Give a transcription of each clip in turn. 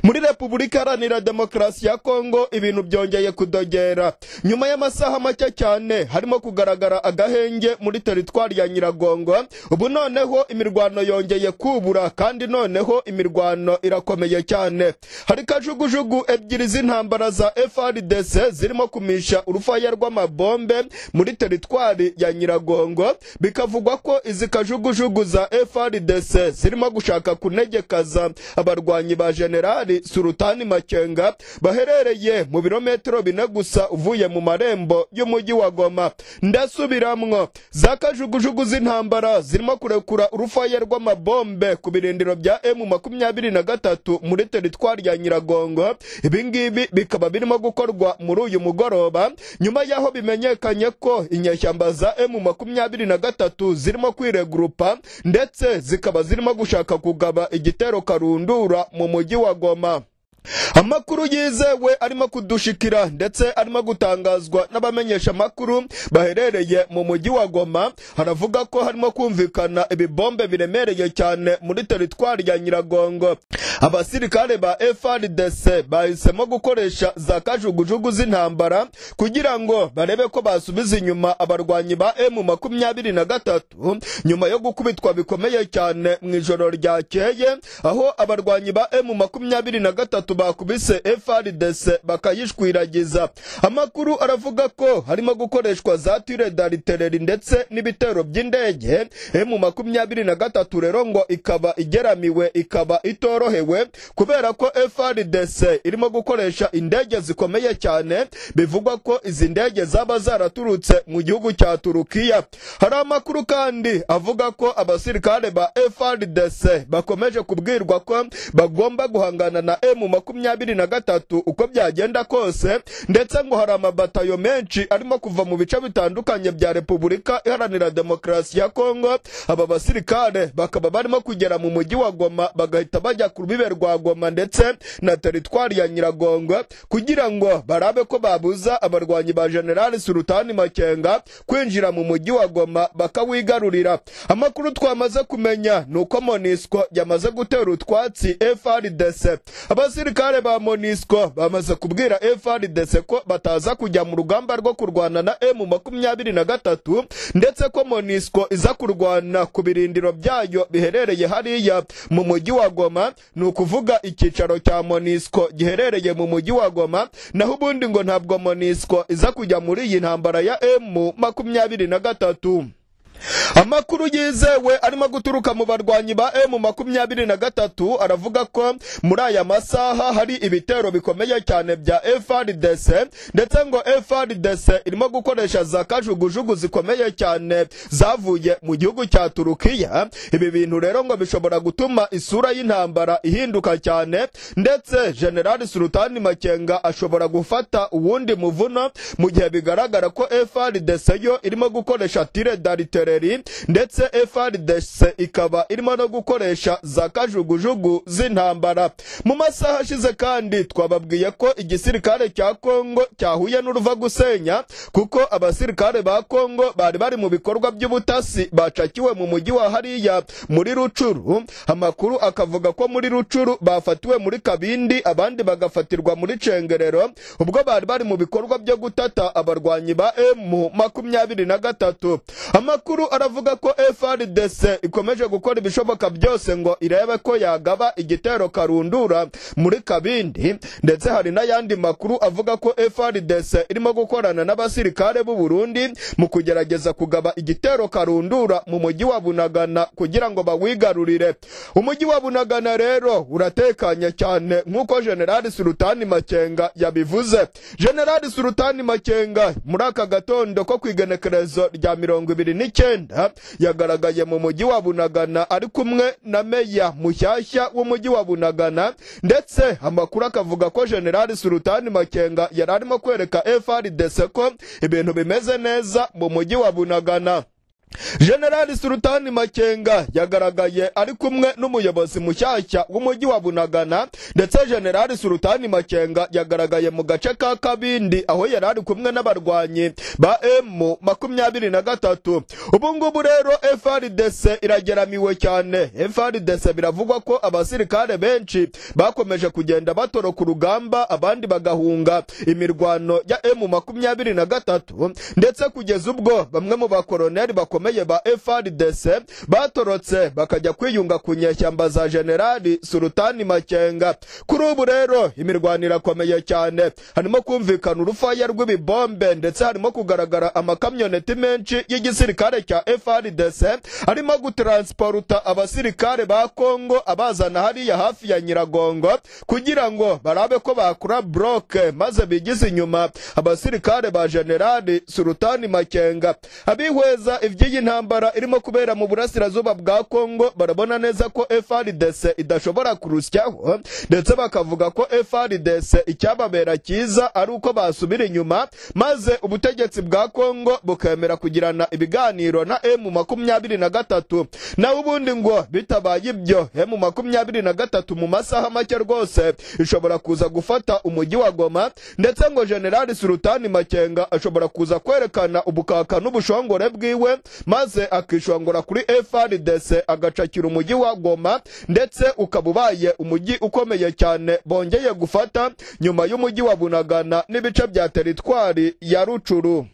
muri repubulika iharanira demokarasi ya kongo ibintu byongeye kudogera nyuma y'amasaha make cyane harimo kugaragara agahenge muri teritwari ya nyiragongo ubu noneho imirwano yongeye kubura kandi noneho imirwano irakomeye cyane hari kajugujugu ebyiri z'intambara za frdc zirimo kumisha urufaya rw'amabombe muri teritwari ya nyiragongo bikavugwa ko izi kajugujugu za frdc zirimo gushaka kunegekaza abarwanyi ba jenerali surutani makenga baherereye mu birometero bine gusa uvuye mu marembo y'umujyi wa goma ndasubiramwo za kajugujugu z'intambara zirimo kurekura urufaya rw'amabombe ku birindiro bya emu makumyabiri na gatatu muri teritwari ya nyiragongo ibingibi bikaba birimo gukorwa muri uyu mugoroba nyuma y'aho bimenyekanye ko inyeshyamba za emu makumyabiri na gatatu zirimo kwiregurupa ndetse zikaba zirimo gushaka kugaba igitero karundura mu mujyi wa goma amakuru yizewe arimo kudushikira ndetse arimo gutangazwa n'abamenyesha amakuru baherereye mu mujyi wa goma haravuga ko harimo kumvikana ibibombe biremereye cyane muri teritwari ya nyiragongo abasirikare ba frdc bahisemo gukoresha za kajugujugu z'intambara kugira ngo barebe ko basubiza inyuma abarwanyi ba emu makumyabiri na gatatu nyuma yo gukubitwa bikomeye cyane mu ijoro ryakeye aho abarwanyi ba emu makumyabiri na gatatu batatu bakubise FRDC bakayishwiragiza amakuru aravuga ko harimo gukoreshwa za tire d'artillerie ndetse n'ibitero by'indege mu makumyabiri na gatatu rero ngo ikaba igeramiwe ikaba itorohewe kubera ko FRDC irimo gukoresha indege zikomeye cyane bivugwa ko izi ndege zaba zaraturutse mu gihugu cya Turukiya hari amakuru kandi avuga ko abasirikare ba FRDC bakomeje kubwirwa ko bagomba guhangana na M makumyabiri na gatatu uko byagenda kose ndetse ngo hari amabatayo menshi arimo kuva mu bice bitandukanye bya repubulika iharanira demokarasi ya kongo aba basirikare bakaba barimo kugera mu mujyi wa goma bagahita bajya ku rubibe rwa goma ndetse na teritwari ya nyiragongo kugira ngo barabe ko babuza abarwanyi ba generali surutani makenga kwinjira mu mujyi wa goma bakawigarurira amakuru twamaze kumenya ni uko monisco yamaze gutera utwatsi frdc abasi abasirikare ba monisco bamaze kubwira frdc ko bataza kujya mu rugamba rwo kurwana na emu makumyabiri na gatatu ndetse ko monisco iza kurwana ku birindiro byayo biherereye hariya mu mujyi wa goma ni ukuvuga icyicaro cya monisco giherereye mu mujyi wa goma naho ubundi ngo ntabwo monisco iza kujya muri iyi ntambara ya emu makumyabiri na gatatu amakuru yizewe arimo guturuka mu barwanyi ba emu makumyabiri na gatatu aravuga ko muri aya masaha hari ibitero bikomeye cyane bya frdc ndetse ngo frdc irimo gukoresha za kajugujugu zikomeye cyane zavuye mu gihugu cya turukiya ibi bintu rero ngo bishobora gutuma isura y'intambara ihinduka cyane ndetse generali sultani makenga ashobora gufata uwundi muvuno mu gihe bigaragara ko frdc yo irimo gukoresha tire d'aritere Bureri ndetse FRDC ikaba irimo no gukoresha za kajugujugu z'intambara mu masaha ashize kandi twababwiye ko igisirikare cya Kongo cyahuye n'uruva gusenya kuko abasirikare ba Kongo bari bari mu bikorwa by'ubutasi bacakiwe mu mujyi wa hariya muri Rucuru amakuru akavuga ko muri Rucuru bafatiwe muri Kabindi abandi bagafatirwa muri Cengerero ubwo bari bari mu bikorwa byo gutata abarwanyi ba M makumyabiri na gatatu amakuru amakuru aravuga ko FRDC ikomeje gukora ibishoboka byose ngo irebe ko yagaba igitero karundura muri Kabindi ndetse hari n'ayandi makuru avuga ko FRDC irimo gukorana n'abasirikare b'u Burundi mu kugerageza kugaba igitero karundura mu mujyi wa Bunagana kugira ngo bawigarurire umujyi wa Bunagana rero uratekanye cyane nk'uko General Sultani Makenga yabivuze General Sultani Makenga muri aka gatondo ko kwigenekerezo rya mirongo ibiri n'icyenda icyenda yagaragaye mu mujyi wa bunagana ari kumwe na meya mushyashya w'umujyi wa bunagana ndetse amakuru akavuga ko generali sultani makenga yari arimo kwereka frdc ko ibintu bimeze neza mu mujyi wa bunagana generali sultani makenga yagaragaye ari kumwe n'umuyobozi mushyashya w'umujyi wa bunagana ndetse generali sultani makenga yagaragaye mu gace ka kabindi aho yari ari kumwe n'abarwanyi ba emu makumyabiri na gatatu ubu ngubu rero frdc irageramiwe cyane frdc biravugwa ko abasirikare benshi bakomeje kugenda batoroka urugamba abandi bagahunga imirwano ya emu makumyabiri na gatatu ndetse kugeza ubwo bamwe mu bakoroneri bakomeye ba frdc batorotse bakajya kwiyunga ku nyeshyamba za generali sultani makenga kuri ubu rero imirwano irakomeye cyane harimo kumvikana urufaya rw'ibibombe ndetse harimo kugaragara amakamyoneti menshi y'igisirikare cya frdc arimo gutransporta abasirikare ba kongo abazana hariya hafi ya nyiragongo kugira ngo barabe ko bakura broke maze bigize inyuma abasirikare ba generali sultani makenga abihweza iby'iyi ntambara irimo kubera mu burasirazuba bwa kongo barabona neza ko frdc idashobora kurusyaho ndetse bakavuga ko frdc icyababera cyiza ari uko basubira inyuma maze ubutegetsi bwa kongo bukemera kugirana ibiganiro na emu makumyabiri na gatatu naho ubundi ngo bitabaye ibyo emu makumyabiri na gatatu mu masaha make rwose ishobora kuza gufata umujyi wa goma ndetse ngo generali sultani makenga ashobora kuza kwerekana ubukaka n'ubushongore bwiwe maze akishongora kuri frdc agacakira umujyi wa goma ndetse ukaba ubaye umujyi ukomeye cyane bongeye gufata nyuma y'umujyi wa bunagana n'ibice bya teritwari ya rucuru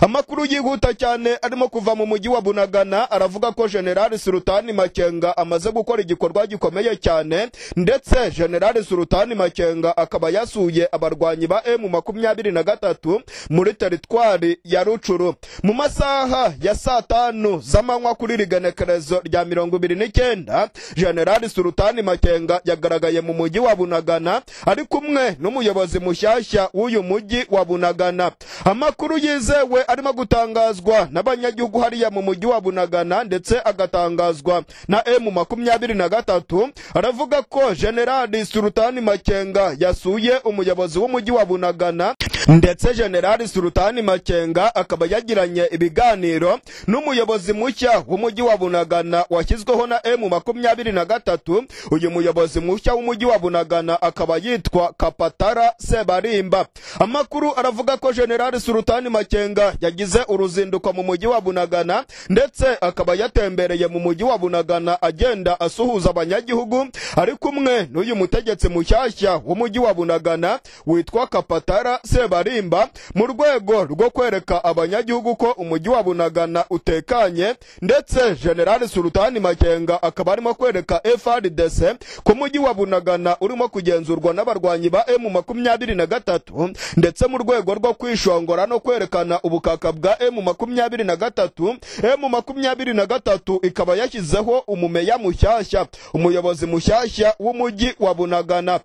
amakuru yihuta cyane arimo kuva mu mujyi wa bunagana aravuga ko generali sultani makenga amaze gukora igikorwa gikomeye cyane ndetse generali sultani makenga akaba yasuye abarwanyi ba emu makumyabiri na gatatu muri teritwari ya rucuru mu masaha ya saa tanu z'amanywa kuri rigenekerezo rya mirongo ibiri n'icyenda generali sultani makenga yagaragaye mu mujyi wa bunagana ari kumwe n'umuyobozi mushyashya w'uyu mujyi wa bunagana amakuru yizewe arimo gutangazwa n'abanyagihugu hariya mu mujyi wa bunagana ndetse agatangazwa na emu makumyabiri na gatatu aravuga ko generali sultani makenga yasuye umuyobozi w'umujyi wa bunagana ndetse generali sultani makenga akaba yagiranye ibiganiro n'umuyobozi mushya w'umujyi wa bunagana washyizweho na emu makumyabiri na gatatu uyu muyobozi mushya w'umujyi wa bunagana akaba yitwa kapatara sebarimba amakuru aravuga ko generali sultani makenga yagize uruzinduko mu mujyi wa bunagana ndetse akaba yatembereye mu mujyi wa bunagana agenda asuhuza abanyagihugu ari kumwe n'uyu mutegetsi mushyashya w'umujyi wa bunagana witwa kapatara sebarimba mu rwego rwo kwereka abanyagihugu ko umujyi wa bunagana utekanye ndetse generali sultani makenga akaba arimo kwereka frdc ko mujyi wa bunagana urimo kugenzurwa n'abarwanyi ba emu makumyabiri na gatatu ndetse mu rwego rwo kwishongora no kwerekana ubu ubukaka bwa emu makumyabiri na gatatu emu makumyabiri na gatatu ikaba yashyizeho umumeya mushyashya umuyobozi mushyashya w'umujyi wa bunagana